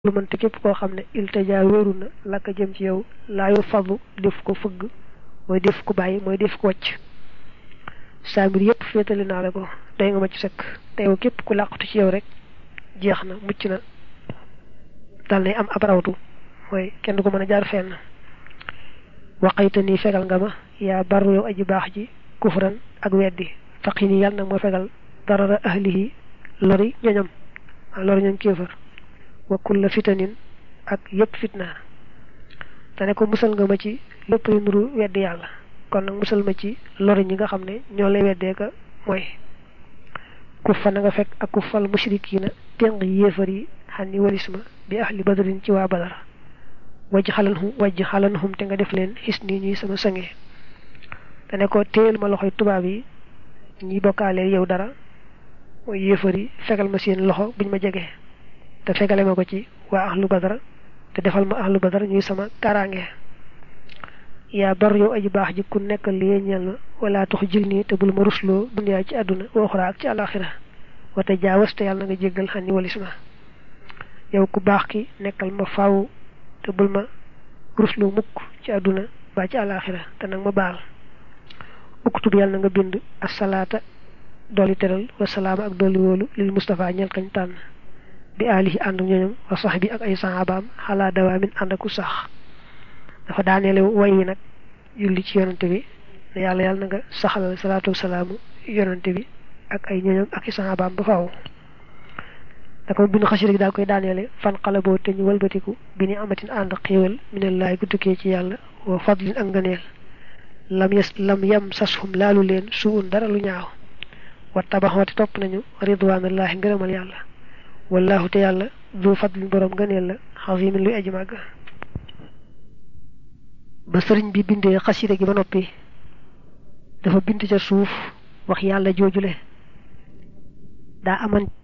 lu mënte képp koo xam ne iltija wéeru na lakka jëm ci yow laayu fadlu def ko fëgg mooy def ko bàyyi mooy def ko wàcc saa mbir yépp féetali naa la ko doy nga ma ci sëkk te yow képp ku làqatu ci yow rek jeex na mucc na dal nay am ab rawtu mooy kenn du ko mën a jaar fenn waqayta nii fegal nga ma yaa barru yow aji baax ji kufran ak weddi faqi nii yàlla nag moo fegal darara ahlihi lori ñoñam lori ñoñ kéefër wa kulla fitanin ak yépp fitna te ne ko musal nga ma ci lépp lu nuru weddi yàlla kon nag musal ma ci lori ñi nga xam ne ñoo lay weddee ka mooy kuffa na nga fekk ak kuffal mushrikiina téng yéefar yi xam ni walis ma bi ahli badrin ci waa badar wajj xalanhum wajj xalanhum te nga def leen xis nii ñuy sama sange te ne ko téyel ma loxoy tubaab yi ñi bokkaaleel yow dara mooy yéefar yi fegal ma seen loxo buñ ma jege te fegale ma ko ci waa ahlu badar te defal ma ahlu badar ñuy sama kaaraange yaa bar yow aji baax ji ku nekkal li ñeel na wala tax jil nii te bul ma rusloo dunyaa ci àdduna waxuraa ak ci àlaxira wate jaawas te yàlla na nga jéggal xam ni walis ma yow ku baax ki nekkal ma faaw te bul ma rusloo mukk ci àdduna ba ci àlaxira te nag ma baal uktub yàlla na nga bind asalaata dolli teral wasalaama ak dolli wóolu lil Mustafa ñel kañ tànn bi alihi ànd ñooñam wa sax bi ak ay sahabaam xalaa dawaamin ànd aku sax dafa daaneele way wi nag julli ci yonante bi ne yàlla yàlla na nga saxalal salaatu wasalaamu yonante bi ak ay ñooñam ak i sahabaam ba faaw da ko bind xasida gi daal koy daaneele fan xala boo te ñu walbatiku bi ni amatin ànd xéewal minallaay gu tukkee ci yàlla wa fadlin ak ngëneel lam yes lam yam sashum laalu leen suun dara lu ñaaw wa tabaxooti topp nañu ridwaanallaahi ngërëmal yàlla wallahu te yàlla du fadlin borom ngëneel la xasimin luy aji màgg ba sëriñ bi bindee xasida gi ba noppi dafa bind ca suuf wax yàlla joojule daa aman